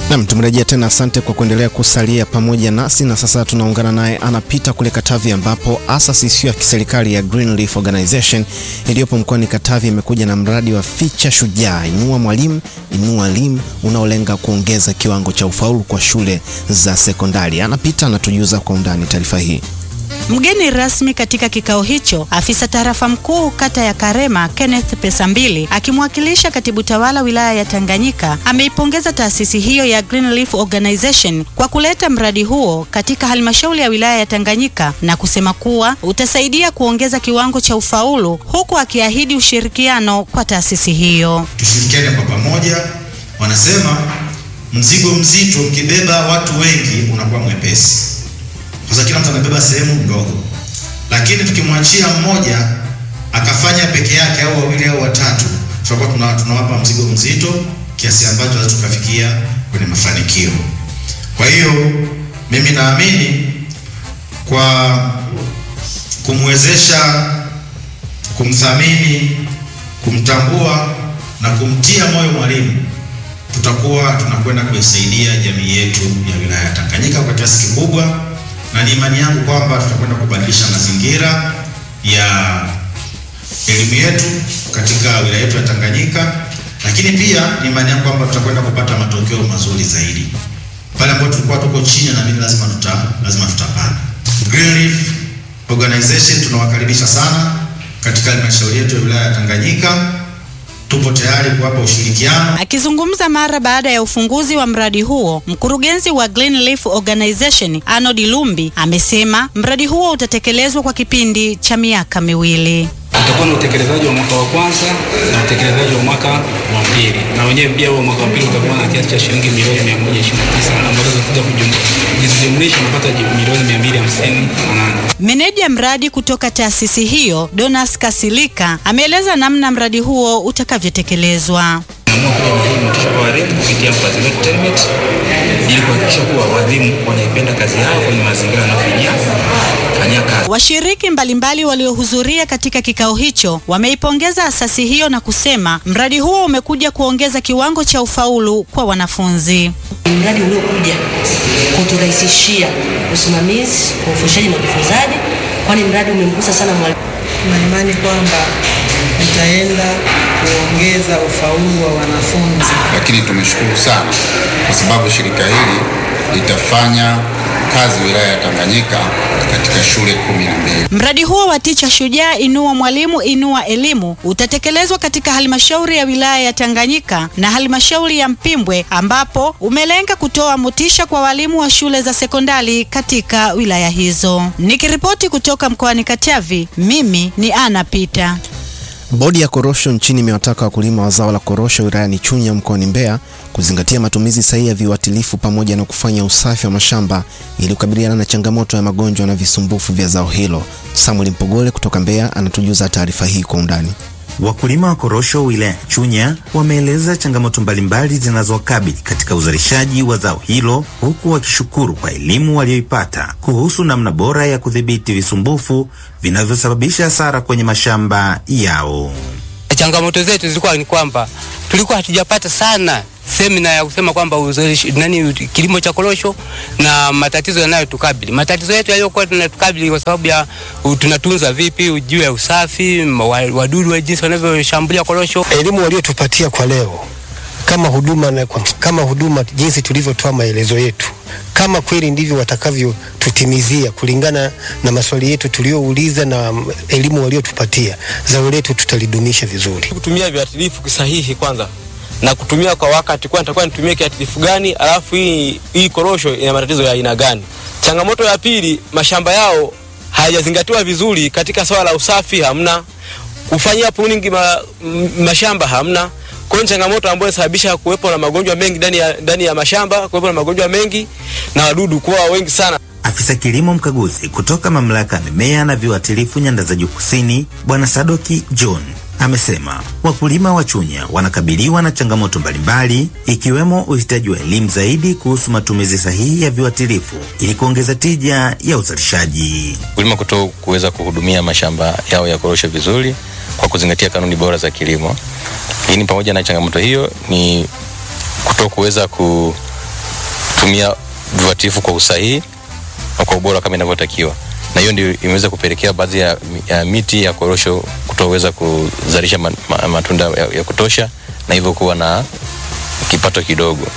Nam, tumerejea tena. Asante kwa kuendelea kusalia pamoja nasi, na sasa tunaungana naye anapita kule Katavi, ambapo asasi isiyo ya kiserikali ya Green Leaf Organization iliyopo mkoani Katavi imekuja na mradi wa Ficha Shujaa, inua mwalimu inua elimu, unaolenga kuongeza kiwango cha ufaulu kwa shule za sekondari. Anapita anatujuza kwa undani taarifa hii. Mgeni rasmi katika kikao hicho, afisa tarafa mkuu kata ya Karema Kenneth Pesambili akimwakilisha katibu tawala wilaya ya Tanganyika ameipongeza taasisi hiyo ya Green Leaf Organization kwa kuleta mradi huo katika halmashauri ya wilaya ya Tanganyika na kusema kuwa utasaidia kuongeza kiwango cha ufaulu, huku akiahidi ushirikiano kwa taasisi hiyo. Tushirikiane kwa pamoja. Wanasema mzigo mzito ukibeba watu wengi unakuwa mwepesi kwa sababu kila mtu amebeba sehemu ndogo, lakini tukimwachia mmoja akafanya peke yake au wawili au watatu, tutakuwa tuna, tunawapa mzigo mzito kiasi ambacho tunaweza tukafikia kwenye mafanikio. Kwa hiyo mimi naamini kwa kumwezesha, kumthamini, kumtambua na kumtia moyo mwalimu, tutakuwa tunakwenda kuisaidia jamii yetu ya wilaya ya Tanganyika kwa kiasi kikubwa na ni imani yangu kwamba tutakwenda kubadilisha mazingira ya elimu yetu katika wilaya yetu ya Tanganyika, lakini pia ni imani yangu kwamba tutakwenda kupata matokeo mazuri zaidi pale ambapo tulikuwa tuko chini, na mimi lazima tuta lazima tutapanda. Green Leaf Organization tunawakaribisha sana katika halmashauri yetu ya wilaya ya Tanganyika. Tupo tayari kuwapa ushirikiano. Akizungumza mara baada ya ufunguzi wa mradi huo, mkurugenzi wa Green Leaf Organization Arnold Lumbi amesema mradi huo utatekelezwa kwa kipindi cha miaka miwili. Utakuwa na utekelezaji wa mwaka wa kwanza na utekelezaji wa mwaka wa pili, na wenyewe pia huo mwaka wa pili utakuwa na kiasi cha shilingi milioni 129 ambazo zitakuja kujumlisha unapata milioni 258. Meneja mradi kutoka taasisi hiyo Donas Kasilika ameeleza namna mradi huo utakavyotekelezwa. kupitia Mfadhili Entertainment ili kuhakikisha kuwa walimu wanaipenda kazi yao kwenye mazingira yanayofanyia fanyia kazi. Washiriki mbalimbali waliohudhuria katika kikao hicho wameipongeza asasi hiyo na kusema mradi huo umekuja kuongeza kiwango cha ufaulu kwa wanafunzi. Mradi uliokuja kuturahisishia usimamizi wa ufundishaji na ujifunzaji, kwani mradi umemgusa sana mwalimu. na imani kwamba itaenda kuongeza ufaulu wa wanafunzi. lakini tumeshukuru sana kwa sababu shirika hili litafanya kazi wilaya ya Tanganyika katika shule kumi na mbili. Mradi huo wa Ticha Shujaa Inua Mwalimu Inua Elimu utatekelezwa katika halmashauri ya wilaya ya Tanganyika na halmashauri ya Mpimbwe ambapo umelenga kutoa motisha kwa walimu wa shule za sekondari katika wilaya hizo. Nikiripoti kutoka mkoani Katavi, mimi ni Ana Pita. Bodi ya korosho nchini imewataka wakulima wa zao la korosho wilayani Chunya mkoani Mbeya kuzingatia matumizi sahihi ya viuatilifu pamoja na kufanya usafi wa mashamba ili kukabiliana na changamoto ya magonjwa na visumbufu vya zao hilo. Samuel Mpogole kutoka Mbeya anatujuza taarifa hii kwa undani. Wakulima wa korosho wilaya Chunya wameeleza changamoto mbalimbali zinazowakabili katika uzalishaji wa zao hilo, huku wakishukuru kwa elimu walioipata kuhusu namna bora ya kudhibiti visumbufu vinavyosababisha hasara kwenye mashamba yao. Changamoto zetu zilikuwa ni kwamba tulikuwa hatujapata sana semina ya kusema kwamba uzalishi nani kilimo cha korosho na matatizo yanayotukabili. Matatizo yetu yaliyokuwa tunatukabili kwa sababu ya u- tunatunza vipi juu ya usafi, ma- wa- wadudu wa jinsi wanavyoshambulia korosho. elimu waliotupatia kwa leo kama huduma na kwa, kama huduma jinsi tulivyotoa maelezo yetu, kama kweli ndivyo watakavyotutimizia kulingana na maswali yetu tuliyouliza na mm, elimu waliotupatia, zao letu tutalidumisha vizuri. kutumia viuatilifu kisahihi kwanza na kutumia kwa wakati, kwa nitakuwa nitumie kiuatilifu gani, alafu hii hii korosho ina matatizo ya aina gani. Changamoto ya pili, mashamba yao hayajazingatiwa vizuri katika swala la usafi, hamna kufanyia pruning ma, m- mashamba hamna. Kwa hiyo ni changamoto ambayo inasababisha kuwepo na magonjwa mengi ndani ya, ndani ya mashamba, kuwepo na magonjwa mengi na wadudu kuwa wengi sana. Afisa kilimo mkaguzi kutoka mamlaka ya mimea na viuatilifu nyanda za juu kusini, Bwana Sadoki John amesema wakulima wa Chunya wanakabiliwa na changamoto mbalimbali ikiwemo uhitaji wa elimu zaidi kuhusu matumizi sahihi ya viuatilifu ili kuongeza tija ya uzalishaji. Wakulima kuto kuweza kuhudumia mashamba yao ya korosho vizuri kwa kuzingatia kanuni bora za kilimo. Lakini pamoja na changamoto hiyo ni kuto kuweza ku kutumia viuatilifu kwa usahihi na kwa ubora kama inavyotakiwa, na hiyo ndio imeweza kupelekea baadhi ya, ya miti ya korosho kutoweza kuzalisha ma, ma, matunda ya, ya kutosha na hivyo kuwa na kipato kidogo.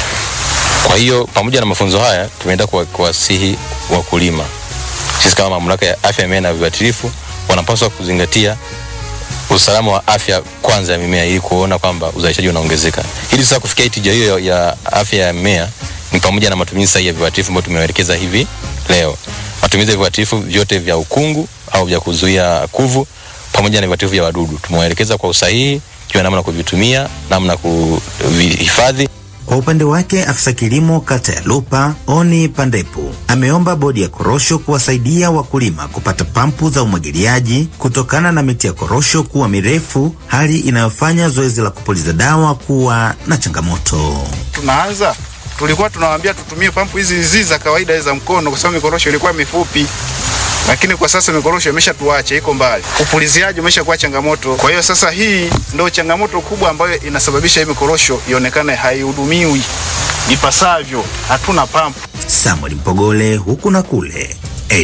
Kwa hiyo pamoja na mafunzo haya tumeenda kuwa- kuwasihi wakulima, sisi kama mamlaka ya afya ya mimea na viuatilifu wanapaswa kuzingatia usalama wa afya kwanza ya mimea ili kuona kwamba uzalishaji unaongezeka. Ili sasa kufikia tija hiyo ya- ya afya ya mimea ni pamoja na matumizi sahihi ya viuatilifu ambayo tumewaelekeza hivi leo. Matumizi ya viuatilifu vyote vya ukungu au vya kuzuia kuvu pamoja na viuatilifu vya wadudu tumewaelekeza kwa usahihi, juu namna ya kuvitumia, namna ya kuvihifadhi Kwa upande wake afisa kilimo kata ya Lupa Oni Pandepu ameomba bodi ya korosho kuwasaidia wakulima kupata pampu za umwagiliaji kutokana na miti ya korosho kuwa mirefu, hali inayofanya zoezi la kupuliza dawa kuwa na changamoto. tunaanza tulikuwa tunawaambia tutumie pampu hizi hizi za kawaida za mkono, kwa sababu mikorosho ilikuwa mifupi, lakini kwa sasa mikorosho imeshatuacha, iko mbali, upuliziaji umeshakuwa changamoto. Kwa hiyo sasa hii ndio changamoto kubwa ambayo inasababisha hii mikorosho ionekane haihudumiwi ipasavyo, hatuna pampu. Samuel Mpogole huku na kule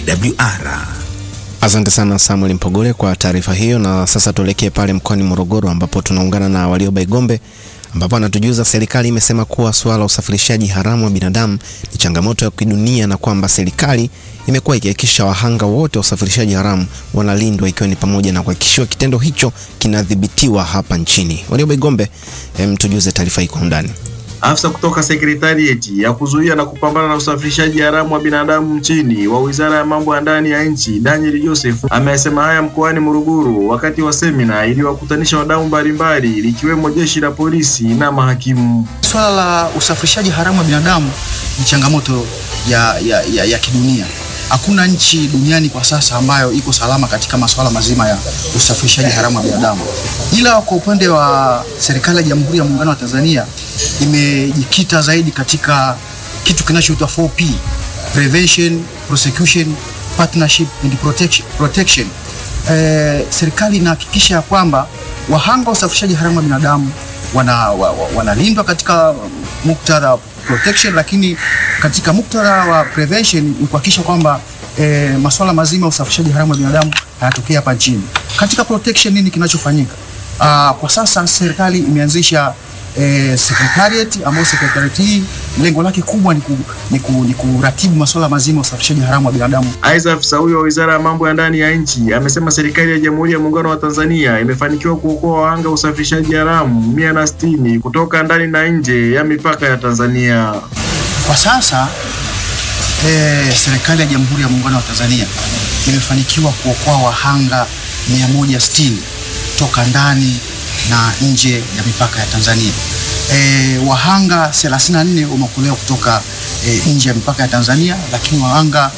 AWR. Asante sana Samuel Mpogole kwa taarifa hiyo, na sasa tuelekee pale mkoani Morogoro ambapo tunaungana na Walioba Igombe ambapo anatujuza serikali imesema kuwa suala la usafirishaji haramu wa binadamu ni changamoto ya kidunia na kwamba serikali imekuwa ikihakikisha wahanga wote wa usafirishaji haramu wanalindwa ikiwa ni pamoja na kuhakikishiwa kitendo hicho kinadhibitiwa hapa nchini. Walioba Igombe, em, tujuze taarifa hii kwa undani. Afisa kutoka sekretarieti ya kuzuia na kupambana na usafirishaji haramu wa binadamu nchini wa Wizara ya Mambo ya Ndani ya Nchi, Daniel Joseph amesema haya mkoani Morogoro wakati wa semina iliyowakutanisha wadau mbalimbali likiwemo jeshi la polisi na mahakimu. Swala la usafirishaji haramu wa binadamu ni changamoto ya, ya, ya, ya kidunia. Hakuna nchi duniani kwa sasa ambayo iko salama katika masuala mazima ya usafirishaji haramu wa binadamu, ila kwa upande wa serikali ya Jamhuri ya Muungano wa Tanzania imejikita zaidi katika kitu kinachoitwa 4P: prevention, prosecution, partnership and protection. protection. Eh, serikali inahakikisha ya kwamba wahanga wa usafirishaji haramu wa binadamu wana, wa, wa, wanalindwa katika muktadha wa protection, lakini katika muktadha wa prevention ni kuhakikisha kwamba e, masuala mazima ya usafirishaji haramu wa binadamu hayatokea hapa nchini. Katika protection nini kinachofanyika? Aa, kwa sasa serikali imeanzisha e, secretariat ambayo secretariat hii lengo lake kubwa ni, ku, ni, ku, ni kuratibu masuala mazima ya usafirishaji haramu wa binadamu. Aidha, afisa huyo wa Wizara ya Mambo ya Ndani ya Nchi amesema serikali ya Jamhuri ya Muungano wa Tanzania imefanikiwa kuokoa wahanga wa usafirishaji haramu mia na sitini kutoka ndani na nje ya mipaka ya Tanzania. Kwa sasa e, serikali ya Jamhuri ya Muungano wa Tanzania imefanikiwa kuokoa wahanga 160 toka ndani na nje ya mipaka ya Tanzania. E, wahanga 34 wameokolewa kutoka e, nje ya mipaka ya Tanzania, lakini wahanga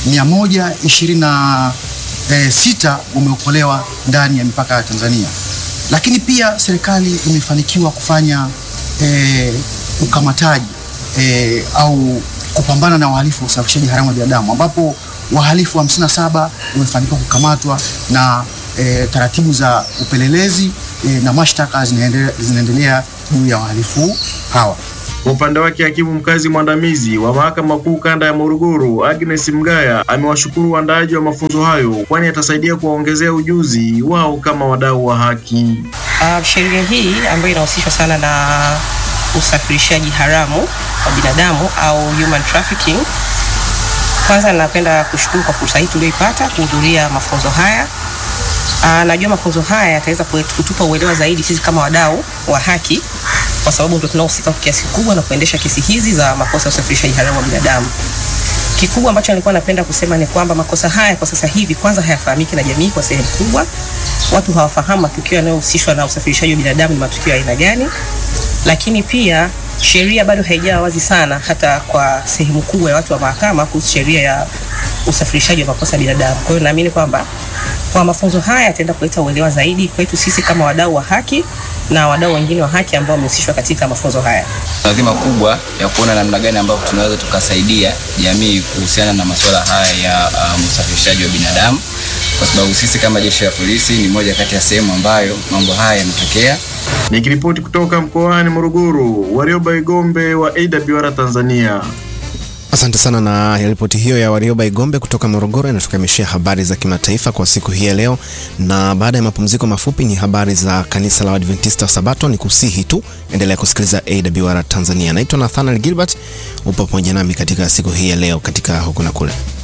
126 wameokolewa ndani ya mipaka ya Tanzania. Lakini pia serikali imefanikiwa kufanya e, ukamataji e, au kupambana na wahalifu wa usafirishaji haramu wa binadamu ambapo wahalifu 57 wamefanikiwa kukamatwa na e, taratibu za upelelezi e, na mashtaka zinaendelea zinaendelea juu ya wahalifu hawa. Kwa upande wake hakimu mkazi mwandamizi wa mahakama kuu kanda ya Morogoro Agnes Mgaya amewashukuru waandaaji wa mafunzo hayo, kwani atasaidia kuwaongezea ujuzi wao kama wadau wa haki. Uh, sheria hii ambayo inahusishwa sana na usafirishaji haramu wa binadamu au human trafficking. Kwanza napenda kushukuru kwa fursa hii tulioipata kuhudhuria mafunzo haya. Uh, najua mafunzo haya yataweza kutupa uelewa zaidi sisi kama wadau wa haki, kwa sababu ndio tunaohusika kwa kiasi kikubwa na kuendesha kesi hizi za makosa ya usafirishaji haramu wa binadamu. Kikubwa ambacho nilikuwa napenda kusema ni kwamba makosa haya kwa sasa hivi kwanza hayafahamiki na jamii kwa sehemu kubwa. Watu hawafahamu matukio yanayohusishwa na usafirishaji wa binadamu ni matukio ya aina gani, lakini pia sheria bado haijawa wazi sana hata kwa sehemu kubwa ya watu wa mahakama kuhusu sheria ya usafirishaji wa makosa ya binadamu. Kwa hiyo naamini kwamba kwa mafunzo haya yataenda kuleta uelewa zaidi kwetu sisi kama wadau wa haki na wadau wengine wa haki ambao wamehusishwa katika mafunzo haya. Tuna dhima kubwa ya kuona namna gani ambavyo tunaweza tukasaidia jamii kuhusiana na masuala haya ya um, usafirishaji wa binadamu, kwa sababu sisi kama jeshi la polisi ni moja kati ya sehemu ambayo mambo haya yametokea Nikiripoti kutoka mkoani Morogoro, Warioba Igombe wa AWR Tanzania. Asante sana na ripoti hiyo ya Warioba Igombe kutoka Morogoro inatukamishia habari za kimataifa kwa siku hii ya leo, na baada ya mapumziko mafupi ni habari za kanisa la Adventista wa Sabato. Ni kusihi tu endelea kusikiliza AWR Tanzania. Naitwa Nathaniel Gilbert, upo pamoja nami katika siku hii ya leo katika huku na kule.